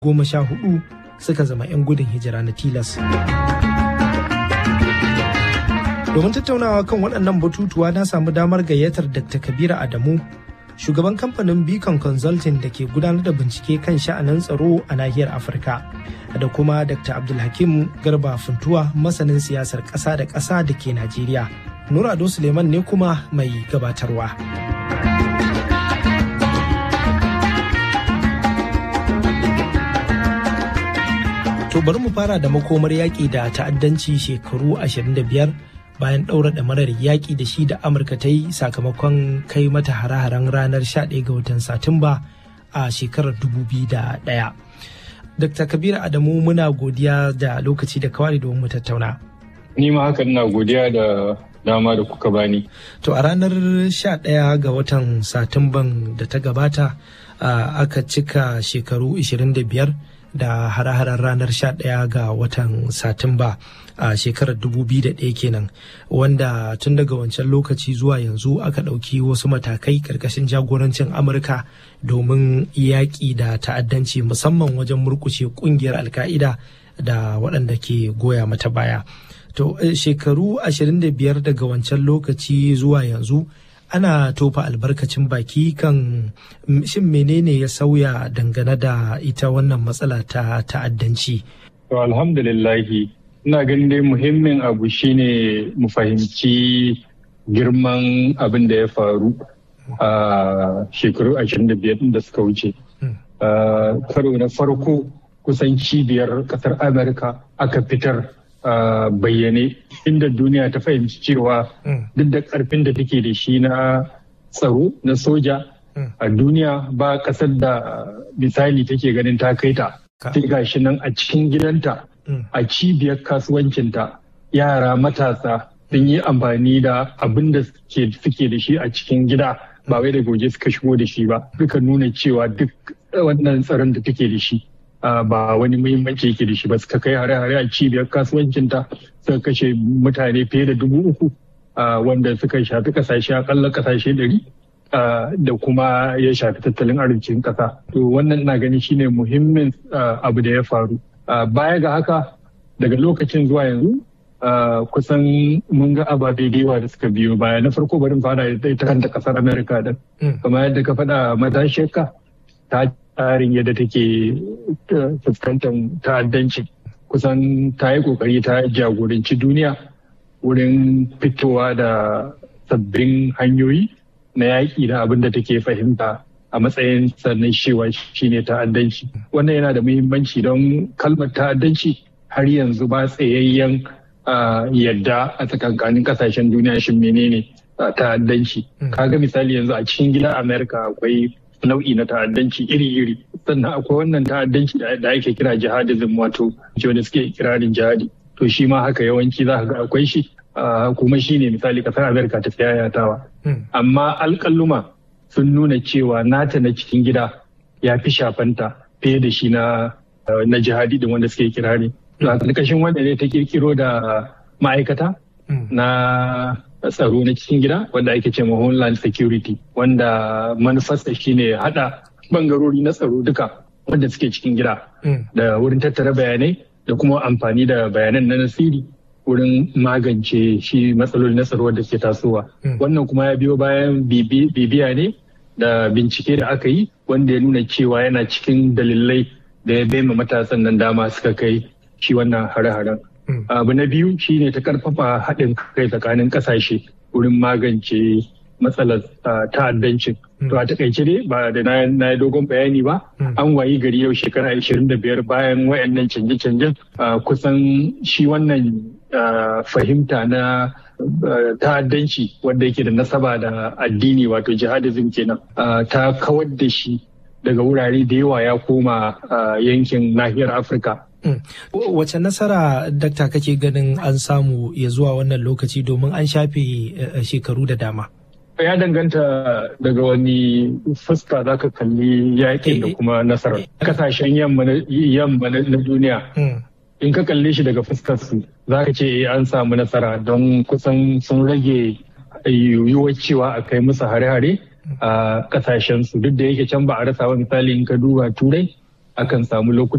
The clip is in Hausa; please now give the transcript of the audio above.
goma sha hudu suka zama 'yan gudun hijira na tilas. Domin tattaunawa kan waɗannan batutuwa na samu damar gayyatar Dr. Kabiru Adamu, shugaban kamfanin Beacon Consulting da ke gudanar da bincike kan sha'anin tsaro a nahiyar Afirka, da kuma Dr. Abdulhakim Garba Funtuwa masanin siyasar ƙasa da ƙasa da ke Najeriya. Nura Ado Suleiman ne kuma mai gabatarwa. To bari mu fara da makomar yaƙi da ta'addanci shekaru 25 bayan ɗaura ɗamarar yaƙi da shi da Amurka ta yi sakamakon kai mata hare-haren ranar 11 ga watan Satumba a shekarar 2001. Dr. Kabiru Adamu muna godiya da lokaci da kawai domin mu tattauna. Ni ma haka ina godiya da dama da kuka bani. To a ranar 11 ga watan Satumban da ta gabata aka cika shekaru 25 da hare-haren ranar 11 ga watan satumba a shekarar 2001 kenan wanda tun daga wancan lokaci zuwa yanzu aka ɗauki wasu matakai ƙarƙashin jagorancin amurka domin yaƙi da ta'addanci musamman wajen murkushe ƙungiyar alka'ida da waɗanda ke goya mata baya to shekaru 25 daga wancan lokaci zuwa yanzu ana tofa albarkacin baki kan shin menene ya sauya dangane da ita wannan matsala ta ta'addanci. To alhamdulillahi ina ganin dai muhimmin abu shine mu fahimci girman abin da ya faru a shekaru 25 da suka wuce. Karo na farko kusan cibiyar kasar Amurka aka fitar Uh, bayyane inda duniya ta fahimci cewa mm. duk da karfin da take da shi na tsaro na soja mm. a duniya ba kasar da misali take ganin ta kai ta sai gashi nan a cikin gidanta mm. a cibiyar kasuwancinta yara matasa sun yi amfani da abin da suke da shi a cikin gida ba wai da goje suka shigo da shi ba suka nuna cewa duk wannan tsaron da take da shi ba wani muhimmanci yake da shi ba suka kai hare-hare a cibiyar kasuwancinta suka kashe mutane fiye da dubu uku wanda suka shafi kasashe akalla kasashe ɗari da kuma ya shafi tattalin arzikin ƙasa. To wannan na gani shine muhimmin abu da ya faru. Baya ga haka daga lokacin zuwa yanzu kusan mun ga ababe da yawa da suka biyo baya na farko barin fara ita kanta kasar Amerika din. Kamar yadda ka faɗa matashiyarka ta tsarin yadda take fuskantar ta'addanci kusan ta yi kokari ta jagoranci duniya wurin fitowa da sabbin hanyoyi na yaƙi da abin da take fahimta a matsayin sannan shewa shine ta'addanci wannan yana da muhimmanci don kalmar ta'addanci har yanzu ba tsayayyen yadda a tsakankanin kasashen duniya shin menene ta'addanci kaga misali yanzu a cikin gidan amerika akwai nau'i na ta'addanci iri-iri sannan akwai wannan ta'addanci da ake kira jihadism wato wanda suke kirarin jihadi to shi ma haka yawanci za ga akwai shi kuma shi ne misali kasar amerika ta tsayayatawa amma alƙalluma sun nuna cewa nata na cikin gida ya fi shafanta fiye da shi na na jihadi din wanda suke kirari to a ƙarƙashin wanda ne ta kirkiro da ma'aikata na tsaro na cikin gida wanda ake ce homeland security wanda manufarsa shine hada bangarori na tsaro duka wanda suke cikin gida da wurin tattara bayanai da kuma amfani da bayanan na nasiri wurin magance shi matsaloli na tsaro da ke tasowa wannan kuma ya biyo bayan bibiya ne da bincike da aka yi wanda ya nuna cewa yana cikin dalilai da ya bai matasan nan dama suka kai shi wannan hare-haren abu na biyu shine ta karfafa haɗin kai tsakanin ƙasashe wurin magance matsalar ta'addancin to a takaice dai ba da na yi dogon bayani ba an wayi gari yau shekara 25 bayan wayannan canje-canjen kusan shi wannan fahimta na ta'addanci wanda yake da nasaba da addini wato jihadism kenan ta kawar da shi daga wurare da yawa ya koma yankin nahiyar afirka Wace nasara dakta kake ganin an samu ya zuwa wannan lokaci domin an shafe shekaru da dama? Ya danganta daga wani fuska za ka kalli yakin da kuma nasara. Kasashen yamma na duniya. In ka kalle shi daga fuskar su za ka ce an samu nasara don kusan sun rage yiwuwar cewa a kai musu hare-hare a kasashen su duk da yake can ba a rasa ba misali in ka duba turai akan samu lokuta